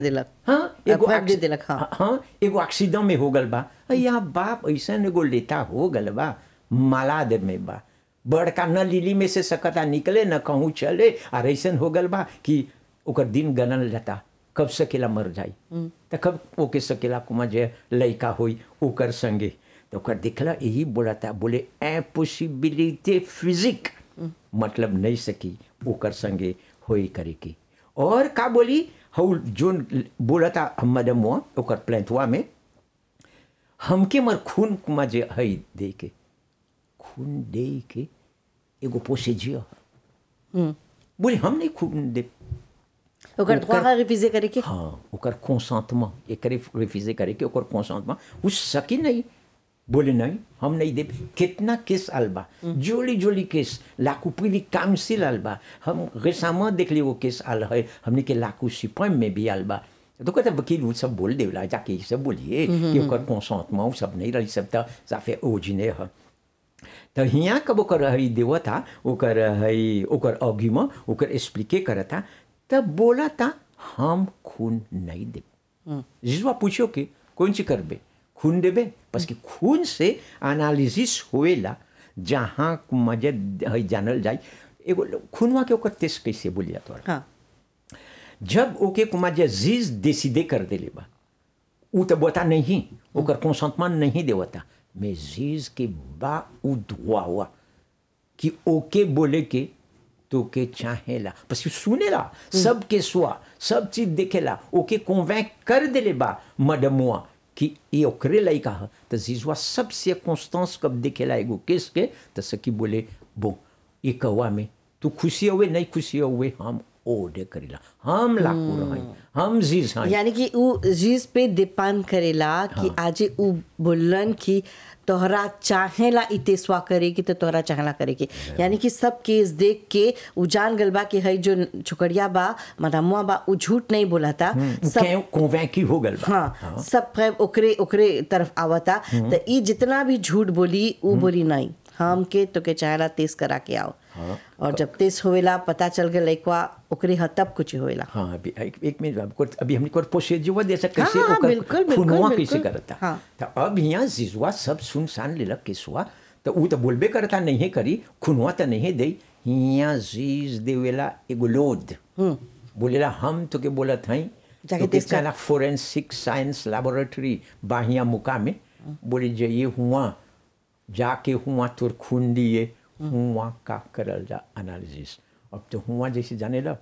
देलक हाँ एगो फर्क दे एक्सी- देलक हाँ हाँ एगो एक्सीडेंट में हो गल बा या बाप ऐसन एगो लेता हो गल बा मालाद में बा बड़का न लीली में से सकता निकले न कहूँ चले और ऐसन हो गल बा कि ओकर दिन गनल जाता कब सकेला मर जाई तो कब ओके सकेला कुमा जे लड़का होई ओकर संगे तो ओकर दिखला यही बोलता बोले इम्पॉसिबिलिटी फिजिक मतलब नहीं सकी ओकर संगे होई करे की और का बोली हउ जोन बोलता मैडम ओकर प्लेंथवा में हमके मर खून कुमा जे हई दे के खून दे के एगो पोसेजिया हम्म। बोले हम नहीं खून दे ओकर ओकर- द्वारा रिफिजे करे के हाँ ओकर कॉन्सेंटमेंट एक रिफ्यूजे करे के ओकर कॉन्सेंटमेंट उस सकी नहीं बोले नहीं हम नहीं दे कितना केस आलबा जोली जोली केस लाकू पीली काउंसिल आलबा हम रेसामा देख लिए वो केस आल है हमने के लाकू सिपम में भी आलबा तो कहते वकील वो सब बोल देला जाके ये सब बोलिए कि ओकर कॉन्सेंटमेंट वो सब नहीं रही सब तो साफे ओजिने है तो हियाँ कब ओकर हई देवता ओकर हई ओकर अघिमा ओकर एक्सप्लिके करता तब बोला था हम खून नहीं दे जिसवा पूछो कि कौन सी करबे खून देबे बस कि खून से एनालिसिस होएला जहाँ मजे हई जानल जाए एगो खूनवा के ओकर टेस्ट कैसे बोलिया तोरा हाँ जब ओके कुमा जे जीज डिसीडे कर देले बा उ तो बता नहीं ओकर कंसेंटमेंट नहीं देवता मैं जीज के बा उ दुआ हुआ कि ओके बोले के तो के चाहेला बस सुनेला सब के सुआ सब चीज देखेला ओके कॉन्वेंक कर देले बा मडमुआ कि ये ओकरे लइका ह तो जीजवा सबसे कॉन्स्टेंस कब देखेला एगो केस के तो सकी बोले बो ये कौआ में तू खुशी हुए नहीं खुशी हुए हम ओडे करेला हम लाकू रही हम जीज हैं यानी कि उ चीज पे डिपेंड करेला कि आज उ बोलन कि तोहरा चाहेला इतेसवा करे कि तो तोहरा चाहेला करे के यानी कि सब केस देख के उ जान गल बा कि हई जो छोकरिया बा मदामुआ बा उ झूठ नहीं बोला था सब कॉन्वेंकी हो गल बा हाँ सब खैर ओकरे ओकरे तरफ आवता तो ई जितना भी झूठ बोली उ बोली नहीं हम के तो के चाहेला तेज करा के आओ हाँ। और जब तेज होवेला पता चल गए लइकवा ओकरे ह तब कुछ होवेला हाँ अभी एक, एक मिनट आपको अभी हमने को पोसेजुआ जैसा कैसे हाँ, ओकर बिल्कुल, बिल्कुल, खुनवा कैसे बिल्कुल। करता हाँ। तो अब यहाँ जिजुआ सब सुनसान लेलक केसुआ तो उ तो बोलबे करता नहीं करी खुनवा तो नहीं दे यहाँ जीज देवेला एगो लोड बोलेला हम तो के बोलत हई जाके तो के टेस्ट कर। चला फोरेंसिक साइंस लेबोरेटरी बाहिया मुका में बोले जाइए हुआ जाके हुआ तोर खून दिए हुआ का करल जा एनालिसिस अब तो हुआ जैसे जाने ला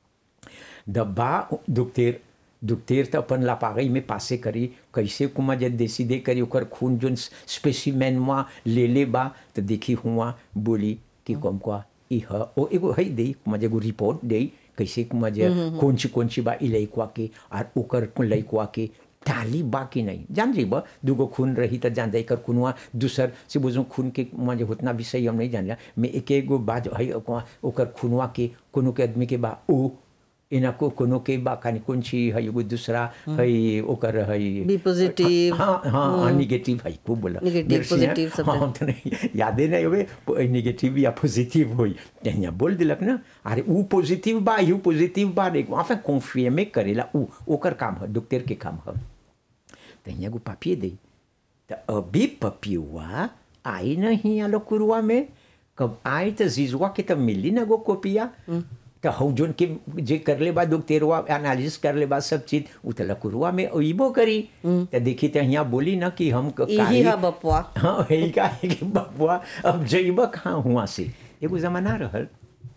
दब्बा दुखतेर दुखतेर तो अपन लापागई में पासे करी कैसे कुमा जब देसी दे करी ओकर खून जोन स्पेसिमेन मा ले ले बा तो देखी हुआ बोली कि कम का ई ह ओ एगो है दे कुमा एगो रिपोर्ट दे कैसे कुमा जे कौन ची कौन ची बा ई लइकवा के और ओकर लइकवा के ताली बाकी नहीं जान जी बा दूगो खून रही तो जान जाई कर खुनवा दूसर से बुझो खून के माजे उतना विषय हम नहीं जान मैं एक एगो बात है ओकर खुनवा के कोनो के आदमी के बा ओ इना को कोनो के बा कानी कौन ची है एगो दूसरा है ओकर है बी पॉजिटिव हाँ हाँ नेगेटिव है खूब बोला Negative, मेरे से positive सब हाँ तो नहीं यादे नहीं हुए नेगेटिव या पॉजिटिव हुई यहाँ बोल दिलक ना अरे ऊ पॉजिटिव बा यू पॉजिटिव बा रे वहाँ पे कॉन्फियमे करेला ऊ ओकर काम है डॉक्टर के काम है तो यहाँ को पापिए दे तो अभी पपियुआ आई नहीं आलो कुरुआ में कब आई तो जीजुआ के तो मिली ना गो कोपिया तो हौ जोन के जे कर ले बा डॉक्टरवा एनालिसिस कर ले बा सब चीज उ तो लकुरुआ में अइबो करी तो देखी तो यहाँ बोली ना कि हम क- यही काहे- है बपुआ हाँ वही का है कि बबुआ अब जइब कहाँ हुआ से एगो जमाना रहल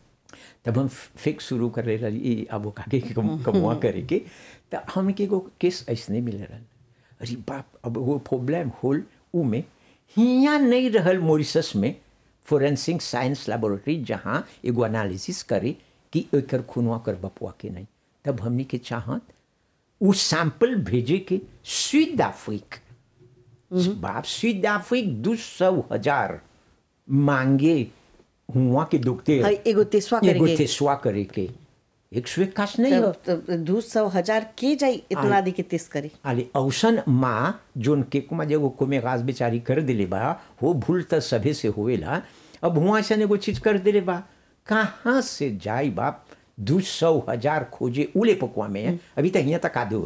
तब हम फिक्स शुरू कर रही अब वो काके के कम, कमुआ करे के तो हमके एगो केस ऐसने मिल रहल अरे बाप अब वो प्रॉब्लम होल ऊ में हियाँ नहीं रहल मॉरिशस में फोरेंसिक साइंस लेबोरेटरी जहाँ एगो एनालिसिस करे कि एकर खुनवा कर बपुआ के नहीं तब हमनी के चाहत उ सैंपल भेजे के स्वीड अफ्रीक बाप स्वीड अफ्रीक दो सौ हजार मांगे हुआ के दुखते हई एगो तेसवा एगो करेके तेसवा करे के एक सौ इक्कास नहीं हो तब तब दू सौ हजार के जाई इतना दी के तेज करी आले औसन माँ जोन के कुमा जेगो कोमे गाज बेचारी कर दिले बा हो भूल त सभे से होवेला अब हुआ ऐसा एगो चीज कर दिले बा कहाँ से जाई बाप दू सौ हजार खोजे उले पकुआ में अभी तक यहाँ तक आदो